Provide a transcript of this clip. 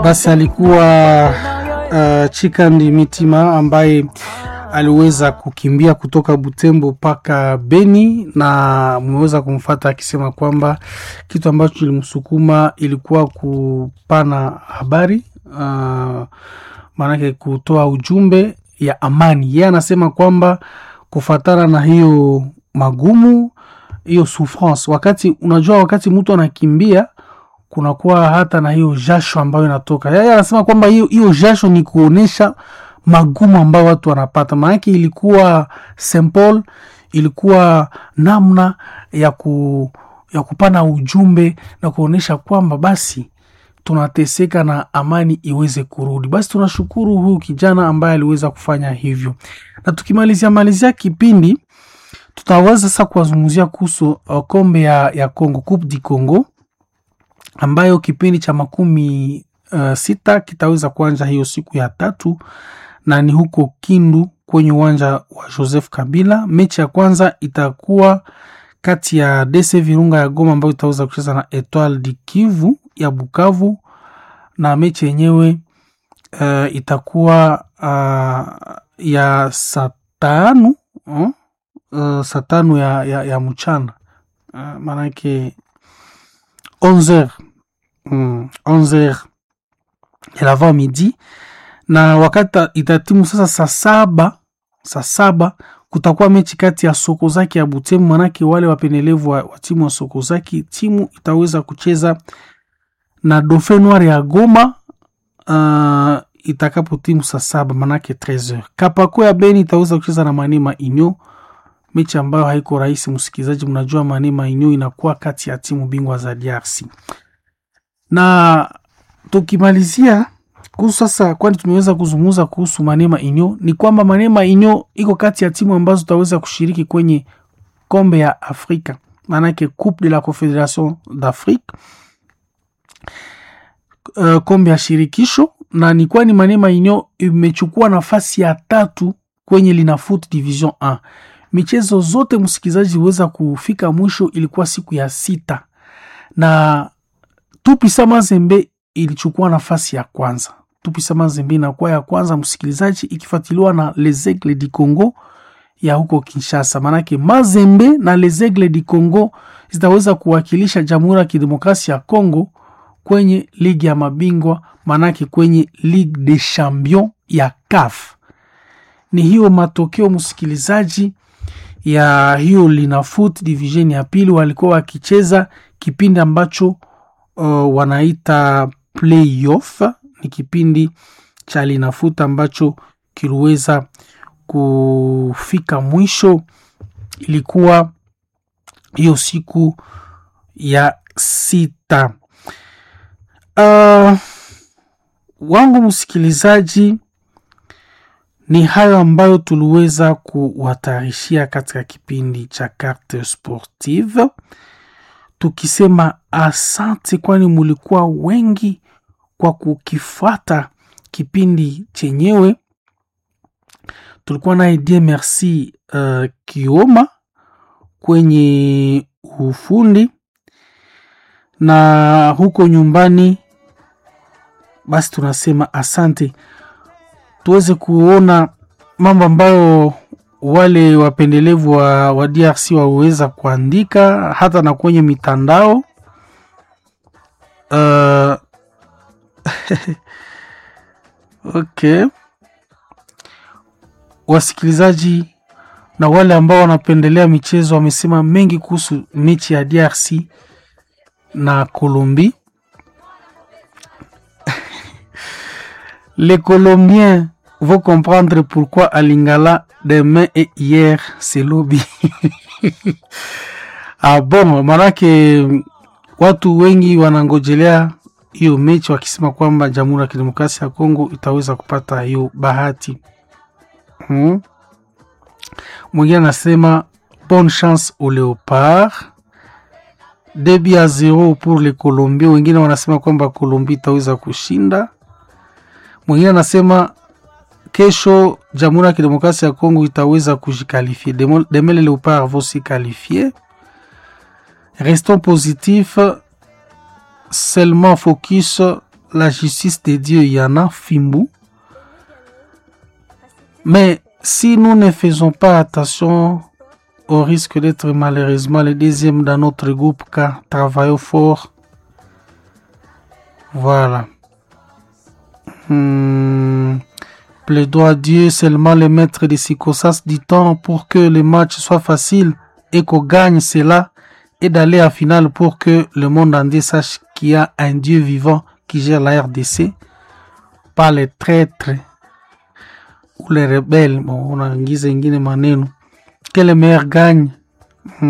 Basi alikuwa uh, Chikandi Mitima ambaye aliweza kukimbia kutoka Butembo mpaka Beni na mmeweza kumfata akisema kwamba kitu ambacho kilimsukuma ilikuwa kupana habari uh, maanake kutoa ujumbe ya amani. Yeye anasema kwamba kufatana na hiyo magumu, hiyo souffrance, wakati unajua, wakati mtu anakimbia kunakuwa hata na hiyo jasho ambayo inatoka. Yeye anasema kwamba hiyo hiyo jasho ni kuonesha magumu ambayo watu wanapata, maanake ilikuwa simple, ilikuwa namna ya ku ya kupana ujumbe na kuonesha kwamba basi tunateseka na amani iweze kurudi. Basi tunashukuru huyu kijana ambaye aliweza kufanya hivyo, na tukimalizia malizia kipindi tutaweza sasa kuwazungumzia kuhusu uh, kombe ya, ya Congo, Coupe du Congo ambayo kipindi cha makumi uh, sita kitaweza kuanza hiyo siku ya tatu na ni huko Kindu kwenye uwanja wa Joseph Kabila. Mechi ya kwanza itakuwa kati ya DC Virunga ya Goma ambayo itaweza kucheza na Etoile du Kivu ya Bukavu, na mechi yenyewe uh, itakuwa uh, ya saa tano uh, uh, saa tano ya, ya, ya mchana uh, maanake 11h mm, 11h ya l'avant midi, na wakati itatimu sasa saa saba saa saba kutakuwa mechi kati ya Sokozaki ya Butembo, manake wale wapendelevu wa, wa timu wa Sokozaki, timu itaweza kucheza na Dauphin Noir ya Goma uh, itakapo timu saa saba manake 13h. Kapako ya Beni itaweza kucheza na Manema Inyo, mechi ambayo haiko rahisi. Msikilizaji, mnajua Manema Inyo inakuwa kati ya timu bingwa za DRC na tukimalizia kuhusu sasa, kwani tumeweza kuzungumza kuhusu Manema Inyo, ni kwamba Manema Inyo iko kati ya timu ambazo tutaweza kushiriki kwenye kombe ya Afrika, maanake Coupe de la Confederation d'Afrique, uh, kombe ya shirikisho, na ni kwani Manema Inyo imechukua nafasi ya tatu kwenye Linafoot Division 1. Michezo zote msikilizaji, huweza kufika mwisho, ilikuwa siku ya sita na Tupisa Mazembe ilichukua nafasi ya kwanza. Tupisa Mazembe inakuwa ya kwanza msikilizaji, ikifuatiliwa na Les Aigles du Congo ya huko Kinshasa. Maanake Mazembe na Les Aigles du Congo zitaweza kuwakilisha Jamhuri ya Kidemokrasia ya Congo kwenye ligi ya mabingwa, maanake kwenye Ligue des Champions ya CAF. Ni hiyo matokeo msikilizaji ya hiyo Linafoot division ya pili, walikuwa wakicheza kipindi ambacho Uh, wanaita playoff ni kipindi cha Linafoot ambacho kiliweza kufika mwisho. Ilikuwa hiyo siku ya sita. Uh, wangu msikilizaji, ni hayo ambayo tuliweza kuwatarishia katika kipindi cha Carte Sportive tukisema asante, kwani mulikuwa wengi kwa kukifuata kipindi chenyewe. Tulikuwa naye die merci uh, Kioma kwenye ufundi na huko nyumbani. Basi tunasema asante, tuweze kuona mambo ambayo wale wapendelevu wa, wa DRC waweza kuandika hata na kwenye mitandao uh, okay. Wasikilizaji na wale ambao wanapendelea michezo wamesema mengi kuhusu mechi ya DRC na Colombie. Les Colombiens vont comprendre pourquoi à Lingala demain et hier c'est lobby. Ah, bon, manake watu wengi wanangojelea hiyo mechi wakisema kwamba Jamhuri ya Kidemokrasia ya Kongo itaweza kupata hiyo bahati. Hmm. Mwingine anasema bonne chance au Leopard. Debi ya zero pour les Colombiens. Wengine wanasema kwamba Colombie itaweza kushinda. Mwingine anasema kesho Jamhuri ya Kidemokrasia ya Kongo itaweza kujikalifie. Demain les Leopards vont se qualifier. Restons positifs, seulement focus la justice de Dieu, il y en a Fimbu. Mais si nous ne faisons pas attention au risque d'être malheureusement le deuxième dans notre groupe car travaillons fort. Voilà. Hmm. Plaidons à Dieu seulement le maître des circonstances du temps pour que le match soit facile et qu'on gagne cela et d'aller à finale pour que le monde entier sache qu'il y a un Dieu vivant qui gère la RDC, pas les traîtres ou les rebelles. Bon, on a ingine maneno que le meilleur gagne.